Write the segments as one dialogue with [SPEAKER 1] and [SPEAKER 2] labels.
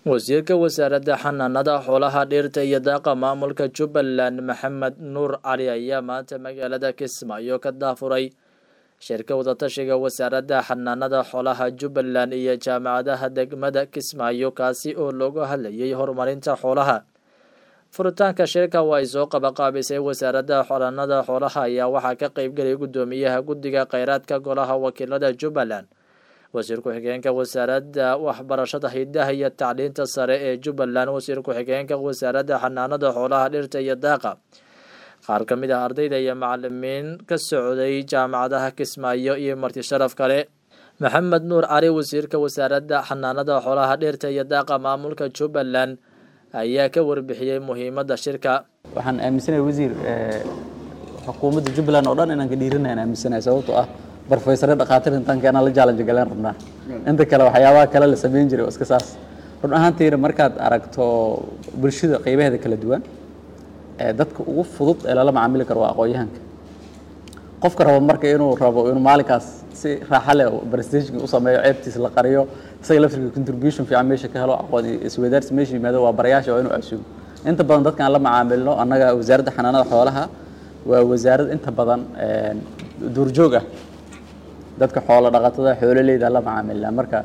[SPEAKER 1] wasiirka wasaaradda xanaanada xoolaha dhirta iyo daaqa maamulka jubbaland maxamed nuur cali ayaa maanta magaalada kismaayo ka daafuray shirka wadatashiga wasaaradda xanaanada xoolaha jubbaland iyo jaamacadaha degmada kismaayo kaasi oo looga hadlayay horumarinta xoolaha furitaanka shirka oo ay soo qabaqaabisay wasaaradda xanaanada xoolaha ayaa waxaa ka qeybgelay guddoomiyaha guddiga kheyraadka golaha wakiilada jubbaland wasiir ku-xigeenka wasaaradda waxbarashada hidaha iyo tacliinta sare ee jubbaland wasiir ku-xigeenka wasaaradda xanaanada xoolaha dhirta iyo daaqa qaar ka mid ah ardayda iyo macalimiin ka socday jaamacadaha kismaayo iyo marti sharaf kale maxamed nuur cali wasiirka wasaaradda xanaanada xoolaha dhirta iyo daaqa maamulka jubbaland ayaa ka warbixiyey muhiimadda shirka
[SPEAKER 2] waxaan aaminsanahay wasiir xukuumadda jubbaland oo dhan inaan ka dhiirinayn aaminsanahay sababtoo ah brofesore dhakhaatiir intaan keenaan la challenge galeen rabnaa inta kale waxyaabaha kale la samayn jiray oo iska saas run ahaantiina markaad aragto bulshada qeybaheeda kala duwan dadka ugu fudud ee lala macaamili karo waa aqoon-yahanka qofka rabo marka inuu rabo inuu maalinkaas si raaxa leh prestation u sameeyo ceebtiis la qariyo isaga laftirka contribution fiican meesha ka helo aqoon isweydaarsi meesha yimaado waa barayaasha waa inuu casuumo inta badan dadkaan la macaamilno annaga wasaaradda xanaanada xoolaha waa wasaarad inta badan duurjoog ah dadka xoolo dhaqatada xoololeyda la macaamilnaa marka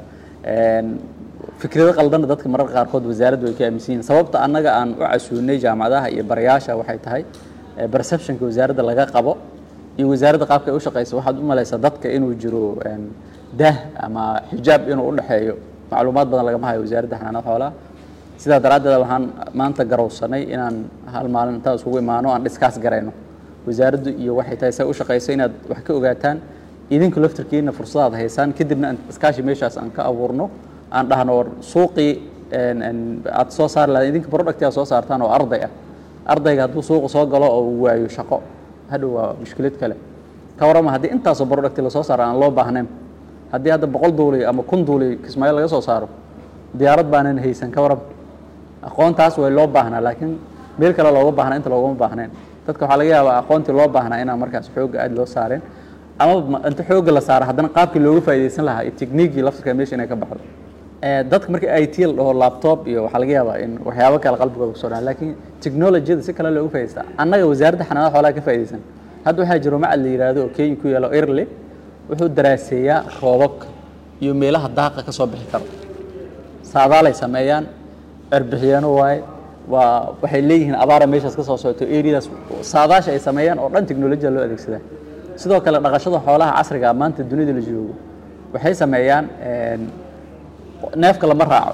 [SPEAKER 2] fikrado qaldanna dadka mararka qaarkood wasaaraddu way ka aaminsan yihiin sababta annaga aan u casuunay jaamacadaha iyo barayaasha waxay tahay perceptionka wasaaradda laga qabo iyo wasaaradda qaabka ay u shaqeysa waxaad u malaysaa dadka inuu jiro daah ama xijaab inuu u dhexeeyo macluumaad badan lagama hayo wasaaradda xanaanada xoolaha sidaa daraaddeed waxaan maanta garowsanay inaan hal maalin intaan isugu imaano aan dhiskaas garayno wasaaraddu iyo waxay tahay say u shaqeyso inaad wax ka ogaataan idinku laftirkiina fursadaad haysaan kadibna iskaashi meeshaas aan ka abuurno aan dhahno war suuqii aad soo saari lahayd idinka producti aad soo saartaan oo arday ah ardayga hadduu suuqa soo galo oo uu waayo shaqo hadhow waa mushkilad kale ka warrama haddii intaasoo producti lasoo saaro aan loo baahnayn haddii hadda boqol duuli ama kun duuli kismaayo laga soo saaro diyaarad baanan haysan ka warrama aqoontaas way loo baahnaa laakiin meel kale looga baahna inta loogama baahnayn dadka waxaa laga yaabaa aqoontii loo baahnaa inaan markaas xoogga aad loo saareen ama inta xoogga la saaro haddana qaabkii looga faaidaysan lahaa iyo techniquii laftirka meesha inay ka baxdo dadka markii i t la dhaho laptop iyo waxaa laga yaabaa in waxyaabo kale qalbigooda kusoo dhaca laakiin technologiyada si kale looga faidaysta annaga wasaaradda xanaanada xoolaha ka faa'idaysan hadda waxaa jiro macad la yidhaahdo oo kenya ku yaalo irle wuxuu daraaseeyaa roobabka iyo meelaha daaqa ka soo bixi karo saadaalay sameeyaan cerbixiyeeno waaye waa waxay leeyihiin abaara meeshaas ka soo socoto areadaas saadaasha ay sameeyaan oo dhan technolojiya loo adeegsadaa sidoo kale dhaqashada xoolaha casriga maanta dunida la joogo waxay sameeyaan neefka lama raaco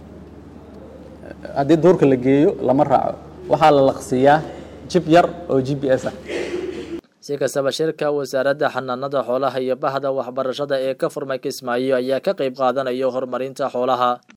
[SPEAKER 2] haddii duurka la geeyo lama raaco waxaa la laqsiiyaa jib yar oo g b s ah
[SPEAKER 1] si kastaba shirka wasaaradda xanaanada xoolaha iyo bahda waxbarashada ee ka furmay kismaayo ayaa ka qeyb qaadanaya horumarinta xoolaha